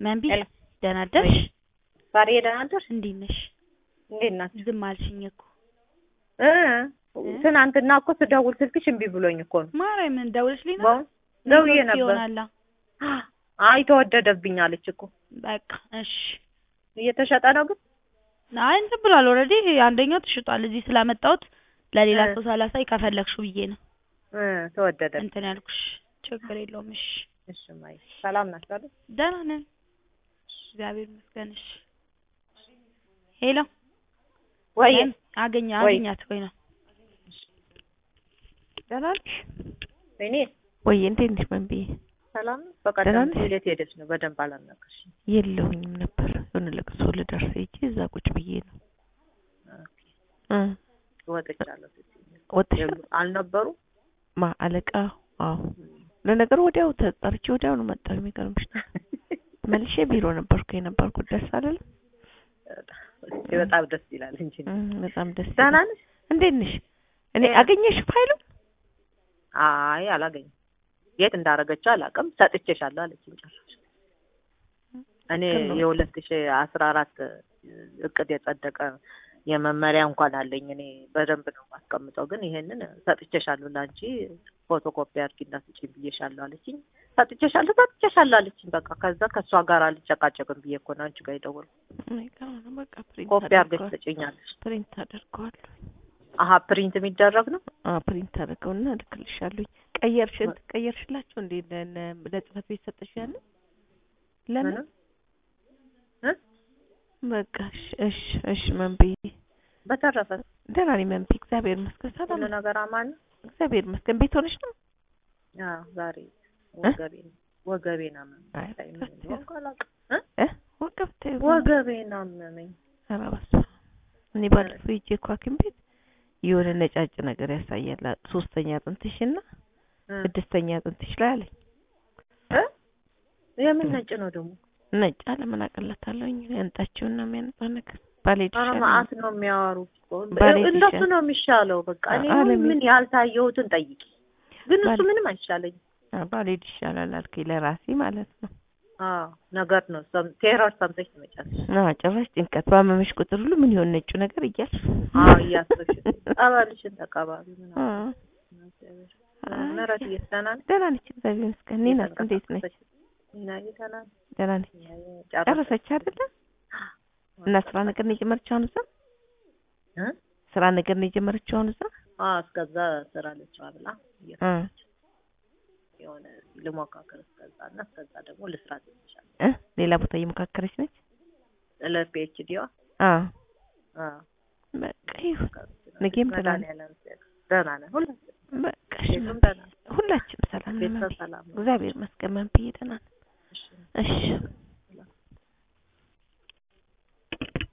መንቢ ሄሎ ደህና አደርሽ? ዛሬ ደህና አደርሽ? እንዴት ነሽ? እንዴት ናችሁ? ዝም አልሽኝ እኮ እ ትናንትና እኮ ስደውል ስልክሽ እምቢ ብሎኝ እኮ ነው። ማርያምን ደውለሽልኝ ነው? በእውነት ደውዬ ኔትወርክ ነበር። ይሆናላ። አይ ተወደደብኝ አለች እኮ። በቃ እሺ። እየተሸጠ ነው ግን አይ እንትን ብሏል ኦልሬዲ አንደኛው ተሽጧል። እዚህ ስላመጣሁት ለሌላ እ ሰው ሳላሳይ ከፈለግሽው ብዬ ነው እ ተወደደብኝ። እንትን ያልኩሽ። ችግር የለውም እሺ። እሺ ማይ ሰላም ናችሁ አይደል? ደህና ነን እግዚአብሔር ይመስገን። እሺ ሄሎ ወይ ምን አገኘ ወይ አገኛት ወይ ነው ደህና ነሽ እኔ ወይ? እንዴት ነሽ መንብዬ? ሰላም ነው። ደህና በቀደም ነሽ? ወዴት ሄደች ነው? በደንብ አላናገርሽኝ። የለሁኝም ነበር የሆነ ለቅሶ ልደርስ ሄጄ እዛ ቁጭ ብዬ ነው ኦኬ እ ወጥቻለሁ ስትይኝ ወጥሻል? የሉ- አልነበሩ ማ አለቃ? አዎ ለነገሩ ወዲያው ተጠርቼ ወዲያው ነው መጣሁ። የሚገርምሽ ነው መልሼ ቢሮ ነበርኩ የነበርኩት ደስ አለለም። በጣም ደስ ይላል እንጂ እ በጣም ደስ ደህና ይላል። ነሽ? እንዴት ነሽ? እኔ እ አገኘሽ ፋይሉ? አይ አላገኝም። የት እንዳደረገችው አላውቅም። ሰጥቼሻለሁ አለችኝ ጭራሽ። እኔ ትክክል ነው። የሁለት ሺህ አስራ አራት እቅድ የጸደቀ የመመሪያ እንኳን አለኝ። እኔ በደንብ ነው የማስቀምጠው፣ ግን ይሄንን ሰጥቼሻለሁ ለአንቺ ፎቶኮፒ አድርጊና ስጪኝ ብዬሻለሁ አለችኝ። ሰጥቼሻለሁ ሰጥቼሻለሁ አለችኝ። በቃ ከዛ ከእሷ ጋር አልጨቃጨቅም ብዬ እኮ ነው አንቺ ጋር የደወልኩት። አይገርም ነው። በቃ ፕሪንት ኮፒ አድርገሽ አደርገዋለሁ ትጭኛለሽ። ፕሪንት አደርገዋለሁ። አሀ ፕሪንት የሚደረግ ነው። አ ፕሪንት አደርገውና እልክልሻለሁ። ቀየርሽ እንትን ቀየርሽላቸው እንዴ? ለነ- ለጽህፈት ቤት ሰጠሽ ያለ ለምን? ምንም እ በቃ እሺ እሺ እሺ መንብዬ በተረፈ ደህና ነኝ መንቢ፣ እግዚአብሔር ይመስገን ሰላም ሁሉ ነኝ። ነገር አማን ነው። እግዚአብሔር ይመስገን። ቤት ሆነሽ ነው? አዎ ዛሬ ወገቤን ወገቤን አመመኝ። አይ ታይ ምን በቃ እንደሆንኩ አላውቅም እ እ ወገብ ተይው። ወገቤን አመመኝ። ኧረ በስመ አብ። እኔ ባለፈው ሂጅ እኮ ሐኪም ቤት የሆነ ነጫጭ ነገር ያሳያል። ሶስተኛ አጥንትሽና እ ስድስተኛ አጥንትሽ ላይ አለኝ። እ የምን ነጭ ነው ደግሞ? ነጭ አለ ምን አቀለታለሁኝ ያንጣችውና የሚያነጣ ነገር ባልሄድ ኧረ ይሻለኛል። መዓት ነው የሚያወሩት እኮ። ባሌ እንደሱ ይሻል- ነው የሚሻለው። በቃ እኔ አ- አለሜ- ምን ያልታየሁትን ጠይቂ። ግን እሱ ባሌ- ምንም አይሻለኝም። አ፣ ባልሄድ ይሻላል አልከኝ ለራሴ ማለት ነው። አዎ ነገር ነው። ሰም- ቴረር ሰምተሽ ትመጫለሽ። ና ጭራሽ ጭንቀት ባመመሽ ቁጥር ሁሉ ምን ይሆን ነጩ ነገር እያልሽ አዎ እያሰብሽ ጸበልሽን ተቀባቢ አ፣ ምናምን። አይ፣ ምህረት እየተሰና ነው። ደህና ነች እግዚአብሔር ይመስገን። እኔ ናት እንዴት ነች? እና እየተሰና ነው። ደህና ነች። ጨረሰች ጨረሰች አይደለ? እና ስራ ነገር ነው የጀመረችው አሁን እዛ እ? ስራ ነገር ነው የጀመረችው አሁን እዛ አዎ እስከዛ ስራ ልስራ ብላ እ የሆነ ልሞካከር እስከዛ እና እስከዛ ደግሞ ልስራ ትንሻል እ ሌላ ቦታ እየሞካከረች ነች። ለፒኤችዲዋ አ በቃ ይሁን። ነገም ደህና ነን። መድኃኒዓለም ደህና ነን ሁላችን በቃ እሺ ቤቱም መንብዬ፣ ደህና ነው። ሁላችንም ሰላም ነን ቤተሰብ መንብዬ። ሰላም ነው። እግዚአብሔር ይመስገን መንብዬ ደህና ነን። እሺ። እሺ